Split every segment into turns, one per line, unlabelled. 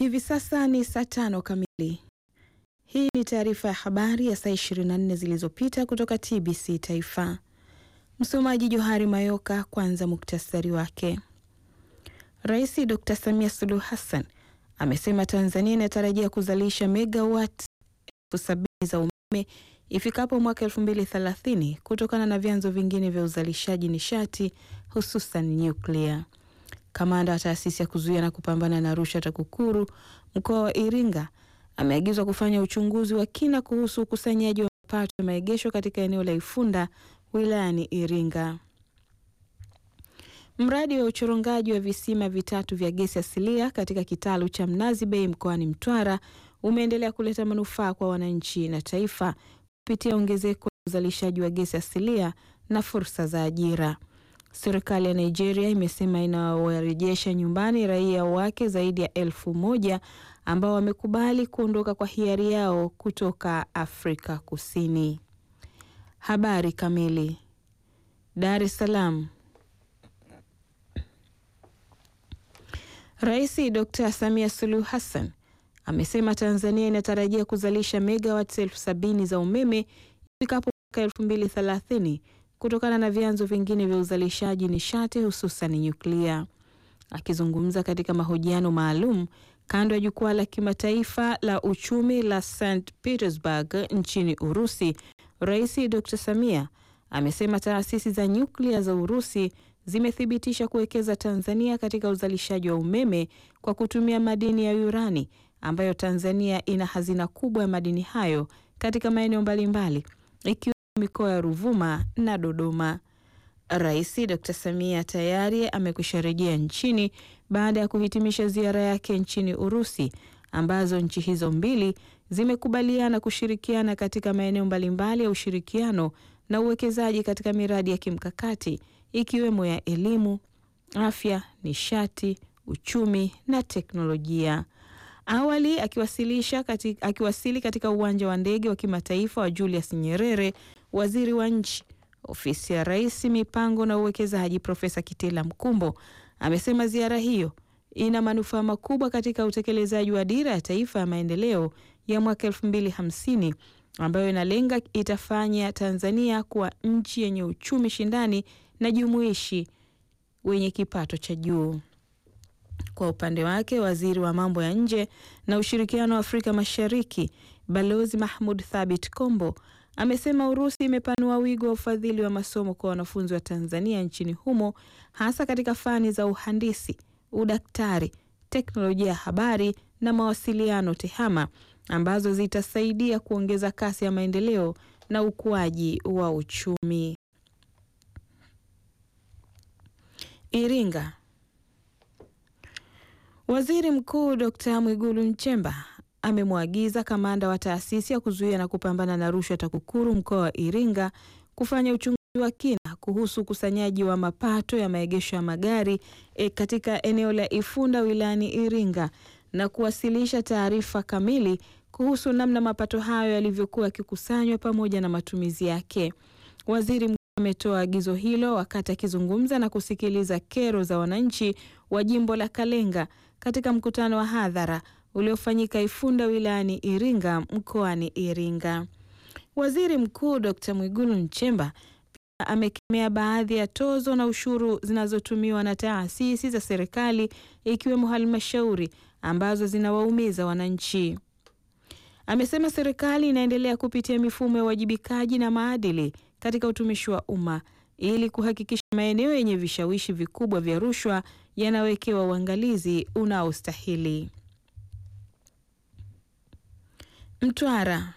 Hivi sasa ni saa tano kamili. Hii ni taarifa ya habari ya saa 24 zilizopita kutoka TBC Taifa. Msomaji Johari Mayoka. Kwanza muktasari wake. Rais Dr. Samia Suluhu Hassan amesema Tanzania inatarajia kuzalisha megawati elfu sabini za umeme ifikapo mwaka 2030 kutokana na vyanzo vingine vya uzalishaji nishati hususan nyuklia. Kamanda wa taasisi ya kuzuia na kupambana na rushwa TAKUKURU mkoa wa Iringa ameagizwa kufanya uchunguzi wa kina kuhusu ukusanyaji wa mapato ya maegesho katika eneo la Ifunda wilayani Iringa. Mradi wa uchorongaji wa visima vitatu vya gesi asilia katika kitalu cha Mnazi Bay mkoani Mtwara umeendelea kuleta manufaa kwa wananchi na taifa kupitia ongezeko la uzalishaji wa gesi asilia na fursa za ajira. Serikali ya Nigeria imesema inawarejesha nyumbani raia wake zaidi ya elfu moja ambao wamekubali kuondoka kwa hiari yao kutoka Afrika Kusini. Habari kamili. Dar es Salaam. Rais Dr. Samia Suluhu Hassan amesema Tanzania inatarajia kuzalisha megawatts elfu sabini za umeme ifikapo mwaka elfu mbili thelathini kutokana na vyanzo vingine vya uzalishaji nishati hususan nyuklia. Akizungumza katika mahojiano maalum kando ya jukwaa la kimataifa la uchumi la St Petersburg nchini Urusi, Rais Dr. Samia amesema taasisi za nyuklia za Urusi zimethibitisha kuwekeza Tanzania katika uzalishaji wa umeme kwa kutumia madini ya urani ambayo Tanzania ina hazina kubwa ya madini hayo katika maeneo mbalimbali ikiwemo mikoa ya Ruvuma na Dodoma. Rais Dr. Samia tayari amekwisha rejea nchini baada ya kuhitimisha ziara yake nchini Urusi ambazo nchi hizo mbili zimekubaliana kushirikiana katika maeneo mbalimbali ya ushirikiano na uwekezaji katika miradi ya kimkakati ikiwemo ya elimu, afya, nishati, uchumi na teknolojia. Awali akiwasilisha katika, akiwasili katika uwanja wa ndege wa kimataifa wa Julius Nyerere, waziri wa nchi ofisi ya Rais, mipango na uwekezaji, Profesa Kitila Mkumbo amesema ziara hiyo ina manufaa makubwa katika utekelezaji wa dira ya taifa ya maendeleo ya mwaka elfu mbili hamsini ambayo inalenga itafanya Tanzania kuwa nchi yenye uchumi shindani na jumuishi wenye kipato cha juu. Kwa upande wake, waziri wa mambo ya nje na ushirikiano wa Afrika Mashariki Balozi Mahmud Thabit Kombo amesema Urusi imepanua wigo wa ufadhili wa masomo kwa wanafunzi wa Tanzania nchini humo hasa katika fani za uhandisi, udaktari, teknolojia ya habari na mawasiliano TEHAMA ambazo zitasaidia kuongeza kasi ya maendeleo na ukuaji wa uchumi. Iringa. Waziri Mkuu Dr. Mwigulu Nchemba amemwagiza kamanda wa taasisi ya kuzuia na kupambana na rushwa TAKUKURU mkoa wa Iringa kufanya uchunguzi wa kina kuhusu ukusanyaji wa mapato ya maegesho ya magari e, katika eneo la Ifunda wilayani Iringa na kuwasilisha taarifa kamili kuhusu namna mapato hayo yalivyokuwa yakikusanywa pamoja na matumizi yake. Waziri mkuu ametoa agizo hilo wakati akizungumza na kusikiliza kero za wananchi wa jimbo la Kalenga katika mkutano wa hadhara uliofanyika Ifunda wilayani Iringa mkoani Iringa. Waziri Mkuu Dr. Mwigulu Nchemba pia amekemea baadhi ya tozo na ushuru zinazotumiwa na taasisi za serikali ikiwemo halmashauri ambazo zinawaumiza wananchi. Amesema serikali inaendelea kupitia mifumo ya uwajibikaji na maadili katika utumishi wa umma ili kuhakikisha maeneo yenye vishawishi vikubwa vya rushwa yanawekewa uangalizi unaostahili. Mtwara.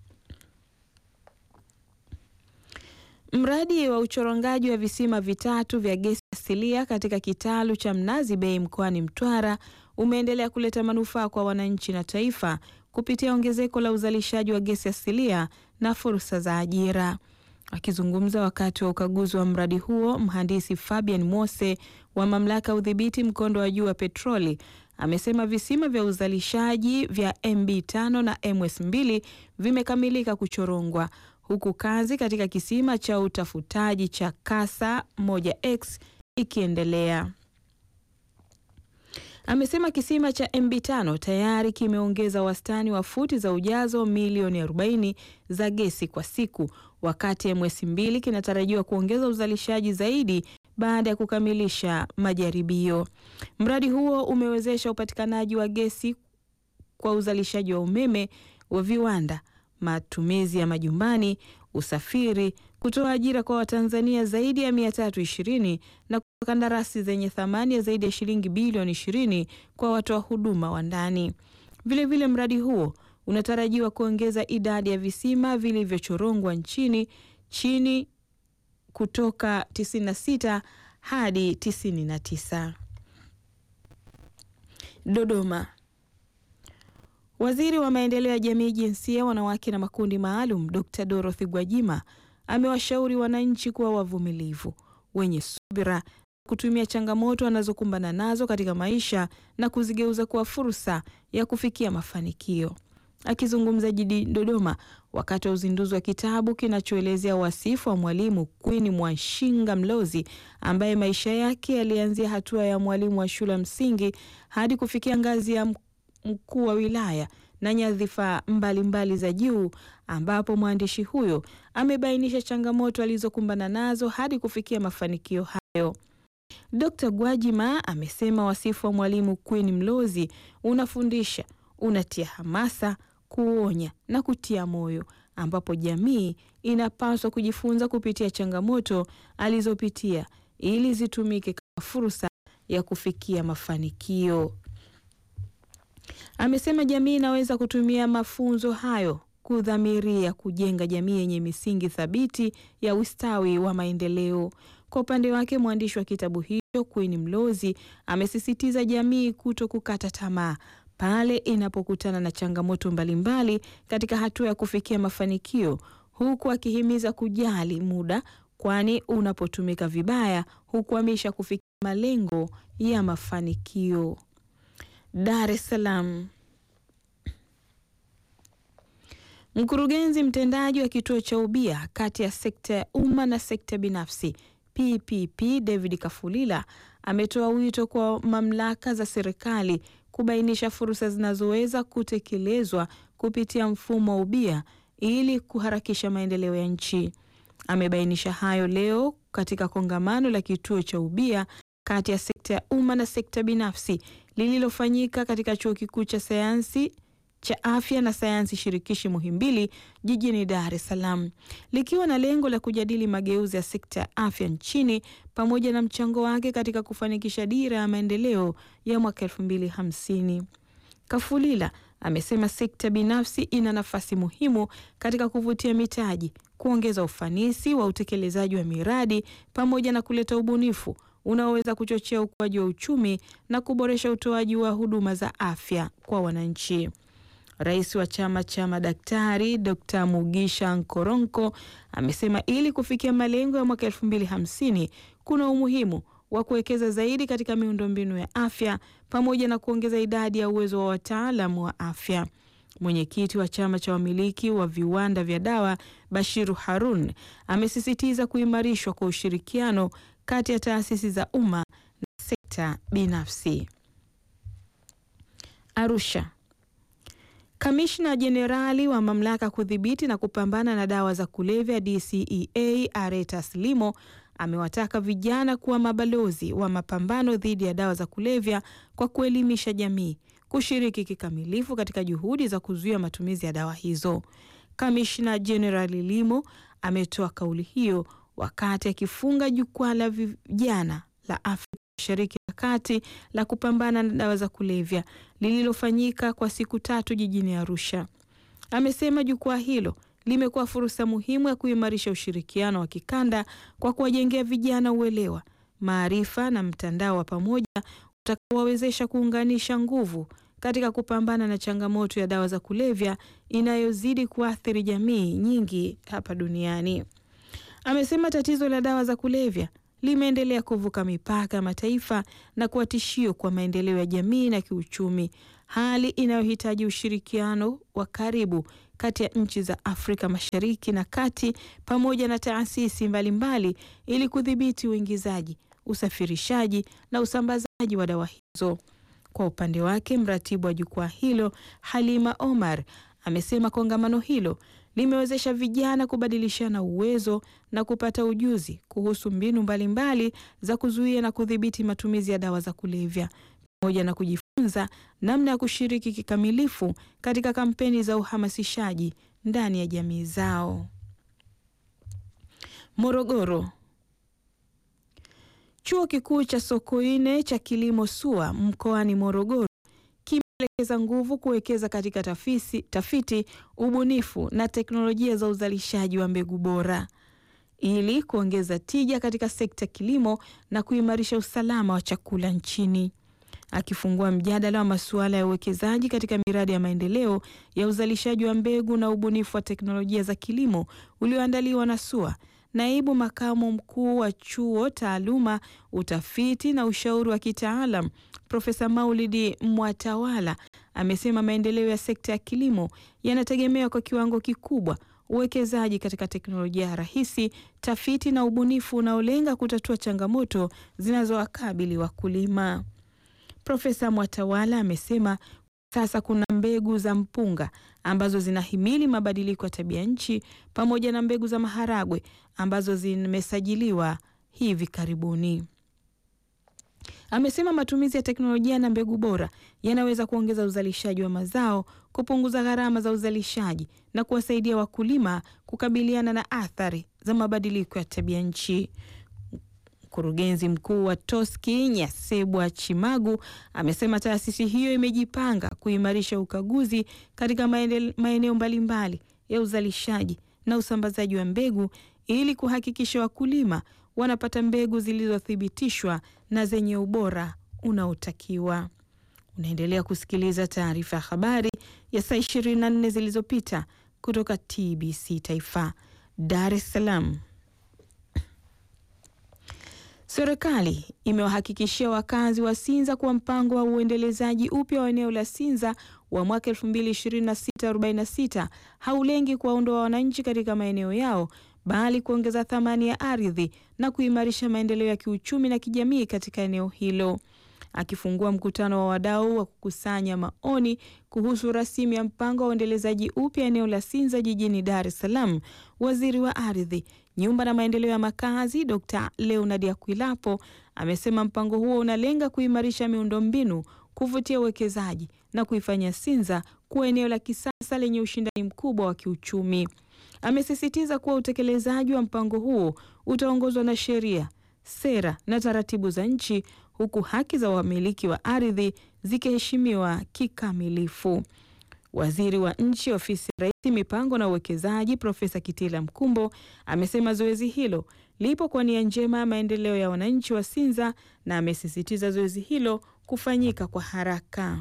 Mradi wa uchorongaji wa visima vitatu vya gesi asilia katika kitalu cha Mnazi Bay mkoani Mtwara umeendelea kuleta manufaa kwa wananchi na taifa kupitia ongezeko la uzalishaji wa gesi asilia na fursa za ajira. Akizungumza wakati wa ukaguzi wa mradi huo, mhandisi Fabian Mose wa mamlaka ya udhibiti mkondo wa juu wa petroli amesema visima vya uzalishaji vya MB5 na MS2 vimekamilika kuchorongwa huku kazi katika kisima cha utafutaji cha Kasa 1X ikiendelea. Amesema kisima cha MB5 tayari kimeongeza wastani wa futi za ujazo milioni 40 za gesi kwa siku, wakati MS2 kinatarajiwa kuongeza uzalishaji zaidi baada ya kukamilisha majaribio. Mradi huo umewezesha upatikanaji wa gesi kwa uzalishaji wa umeme wa viwanda, matumizi ya majumbani, usafiri, kutoa ajira kwa Watanzania zaidi ya 320 na kutoa kandarasi zenye thamani ya zaidi ya shilingi bilioni 20 kwa watoa huduma wa ndani. Vilevile, mradi huo unatarajiwa kuongeza idadi ya visima vilivyochorongwa nchini chini kutoka 96 hadi 99. Dodoma. Waziri wa maendeleo ya jamii, jinsia, wanawake na makundi maalum, Dr. Dorothy Gwajima amewashauri wananchi kuwa wavumilivu, wenye subira, kutumia changamoto wanazokumbana nazo katika maisha na kuzigeuza kuwa fursa ya kufikia mafanikio. Akizungumza jijini Dodoma wakati wa uzinduzi wa kitabu kinachoelezea wasifu wa mwalimu Queen Mwashinga Mlozi ambaye maisha yake yalianzia hatua ya mwalimu wa shule ya msingi hadi kufikia ngazi ya mkuu wa wilaya na nyadhifa mbalimbali za juu, ambapo mwandishi huyo amebainisha changamoto alizokumbana nazo hadi kufikia mafanikio hayo. Dr. Gwajima amesema wasifu wa mwalimu Queen Mlozi unafundisha, unatia hamasa, kuonya na kutia moyo, ambapo jamii inapaswa kujifunza kupitia changamoto alizopitia ili zitumike kama fursa ya kufikia mafanikio. Amesema jamii inaweza kutumia mafunzo hayo kudhamiria kujenga jamii yenye misingi thabiti ya ustawi wa maendeleo. Kwa upande wake, mwandishi wa kitabu hicho Queen Mlozi amesisitiza jamii kuto kukata tamaa pale inapokutana na changamoto mbalimbali katika hatua ya kufikia mafanikio, huku akihimiza kujali muda, kwani unapotumika vibaya hukwamisha kufikia malengo ya mafanikio. Dar es Salaam. Mkurugenzi mtendaji wa kituo cha ubia kati ya sekta ya umma na sekta binafsi PPP David Kafulila ametoa wito kwa mamlaka za serikali kubainisha fursa zinazoweza kutekelezwa kupitia mfumo wa ubia ili kuharakisha maendeleo ya nchi. Amebainisha hayo leo katika kongamano la kituo cha ubia kati ya sekta ya umma na sekta binafsi lililofanyika katika Chuo Kikuu cha Sayansi cha Afya na Sayansi Shirikishi Muhimbili jijini Dar es Salaam, likiwa na lengo la kujadili mageuzi ya sekta ya afya nchini pamoja na mchango wake katika kufanikisha dira ya maendeleo ya mwaka elfu mbili hamsini. Kafulila amesema sekta binafsi ina nafasi muhimu katika kuvutia mitaji, kuongeza ufanisi wa utekelezaji wa miradi pamoja na kuleta ubunifu unaoweza kuchochea ukuaji wa uchumi na kuboresha utoaji wa huduma za afya kwa wananchi. Rais wa chama cha madaktari Dr. Mugisha Nkoronko amesema ili kufikia malengo ya mwaka elfu mbili hamsini kuna umuhimu wa kuwekeza zaidi katika miundombinu ya afya pamoja na kuongeza idadi ya uwezo wa wataalamu wa afya. Mwenyekiti wa chama cha wamiliki wa viwanda vya dawa Bashiru Harun amesisitiza kuimarishwa kwa ushirikiano kati ya taasisi za umma na sekta binafsi. Arusha. Kamishna Jenerali wa mamlaka kudhibiti na kupambana na dawa za kulevya DCEA Aretas Limo amewataka vijana kuwa mabalozi wa mapambano dhidi ya dawa za kulevya kwa kuelimisha jamii, kushiriki kikamilifu katika juhudi za kuzuia matumizi ya dawa hizo. Kamishna Jenerali Limo ametoa kauli hiyo wakati akifunga jukwaa la vijana la Afrika Mashariki na Kati la kupambana na dawa za kulevya lililofanyika kwa siku tatu jijini Arusha. Amesema jukwaa hilo limekuwa fursa muhimu ya kuimarisha ushirikiano wa kikanda kwa kuwajengea vijana uelewa, maarifa na mtandao wa pamoja utakaowawezesha kuunganisha nguvu katika kupambana na changamoto ya dawa za kulevya inayozidi kuathiri jamii nyingi hapa duniani. Amesema tatizo la dawa za kulevya limeendelea kuvuka mipaka ya mataifa na kuwa tishio kwa maendeleo ya jamii na kiuchumi, hali inayohitaji ushirikiano wa karibu kati ya nchi za Afrika Mashariki na Kati pamoja na taasisi mbalimbali ili kudhibiti uingizaji, usafirishaji na usambazaji wa dawa hizo. Kwa upande wake, mratibu wa jukwaa hilo Halima Omar amesema kongamano hilo limewezesha vijana kubadilishana uwezo na kupata ujuzi kuhusu mbinu mbalimbali mbali za kuzuia na kudhibiti matumizi ya dawa za kulevya pamoja na kujifunza namna ya kushiriki kikamilifu katika kampeni za uhamasishaji ndani ya jamii zao. Morogoro. Chuo Kikuu cha Sokoine cha Kilimo SUA mkoani Morogoro kimeelekeza nguvu kuwekeza katika tafisi, tafiti, ubunifu na teknolojia za uzalishaji wa mbegu bora ili kuongeza tija katika sekta kilimo na kuimarisha usalama wa chakula nchini. Akifungua mjadala wa masuala ya uwekezaji katika miradi ya maendeleo ya uzalishaji wa mbegu na ubunifu wa teknolojia za kilimo ulioandaliwa na SUA, naibu makamu mkuu wa chuo taaluma, utafiti na ushauri wa kitaalam Profesa Maulidi Mwatawala amesema maendeleo ya sekta ya kilimo yanategemea kwa kiwango kikubwa uwekezaji katika teknolojia rahisi, tafiti na ubunifu unaolenga kutatua changamoto zinazowakabili wakulima. Profesa Mwatawala amesema sasa kuna mbegu za mpunga ambazo zinahimili mabadiliko ya tabia nchi pamoja na mbegu za maharagwe ambazo zimesajiliwa hivi karibuni. Amesema matumizi ya teknolojia na mbegu bora yanaweza kuongeza uzalishaji wa mazao, kupunguza gharama za uzalishaji na kuwasaidia wakulima kukabiliana na athari za mabadiliko ya tabia nchi. Mkurugenzi mkuu wa TOSCI Nyasebwa Chimagu amesema taasisi hiyo imejipanga kuimarisha ukaguzi katika maeneo mbalimbali ya uzalishaji na usambazaji wa mbegu ili kuhakikisha wakulima wanapata mbegu zilizothibitishwa na zenye ubora unaotakiwa. Unaendelea kusikiliza taarifa ya habari ya saa 24 zilizopita kutoka TBC Taifa, Dar es Salaam. Serikali imewahakikishia wakazi wa Sinza kuwa mpango wa uendelezaji upya wa eneo la Sinza wa mwaka 2026-46 haulengi kuwaondoa wananchi katika maeneo yao bali kuongeza thamani ya ardhi na kuimarisha maendeleo ya kiuchumi na kijamii katika eneo hilo. Akifungua mkutano wa wadau wa kukusanya maoni kuhusu rasimu ya mpango wa uendelezaji upya eneo la Sinza jijini Dar es Salaam, waziri wa ardhi, nyumba na maendeleo ya makazi Dr. Leonard Akwilapo amesema mpango huo unalenga kuimarisha miundombinu, kuvutia uwekezaji na kuifanya Sinza kuwa eneo la kisasa lenye ushindani mkubwa wa kiuchumi. Amesisitiza kuwa utekelezaji wa mpango huo utaongozwa na sheria, sera na taratibu za nchi huku haki za wamiliki wa ardhi zikiheshimiwa kikamilifu. Waziri wa Nchi, Ofisi ya Rais, Mipango na Uwekezaji, Profesa Kitila Mkumbo amesema zoezi hilo lipo kwa nia njema ya maendeleo ya wananchi wa Sinza na amesisitiza zoezi hilo kufanyika kwa haraka.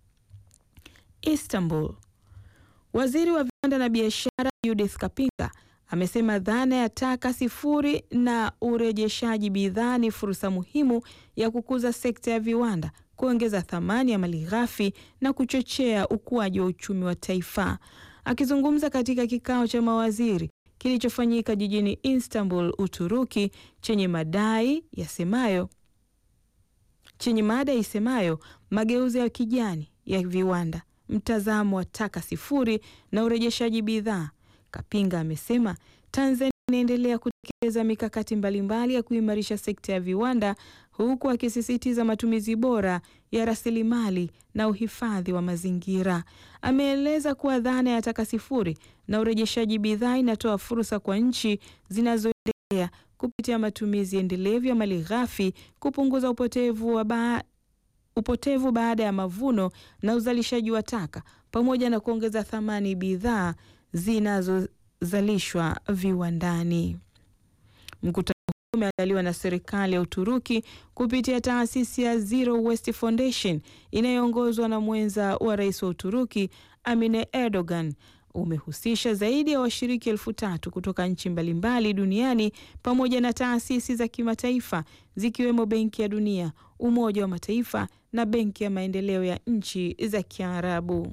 Istanbul. Waziri wa Viwanda na Biashara Judith Kapinga amesema dhana ya taka sifuri na urejeshaji bidhaa ni fursa muhimu ya kukuza sekta ya viwanda, kuongeza thamani ya malighafi na kuchochea ukuaji wa uchumi wa taifa. Akizungumza katika kikao cha mawaziri kilichofanyika jijini Istanbul, Uturuki, chenye madai yasemayo chenye mada isemayo mageuzi ya kijani ya viwanda, mtazamo wa taka sifuri na urejeshaji bidhaa Kapinga amesema Tanzania inaendelea kutekeleza mikakati mbalimbali ya kuimarisha sekta ya viwanda huku akisisitiza matumizi bora ya rasilimali na uhifadhi wa mazingira. Ameeleza kuwa dhana ya taka sifuri na urejeshaji bidhaa inatoa fursa kwa nchi zinazoendelea kupitia matumizi endelevu ya malighafi, kupunguza upotevu wa ba upotevu baada ya mavuno na uzalishaji wa taka pamoja na kuongeza thamani bidhaa zinazozalishwa viwandani. Mkutano huu umeandaliwa na serikali ya Uturuki kupitia taasisi ya Zero Waste Foundation inayoongozwa na mwenza wa rais wa Uturuki Amine Erdogan. Umehusisha zaidi ya washiriki elfu tatu kutoka nchi mbalimbali duniani pamoja na taasisi za kimataifa zikiwemo Benki ya Dunia, Umoja wa Mataifa na Benki ya Maendeleo ya Nchi za Kiarabu.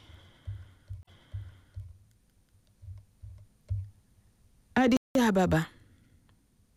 Addis Ababa.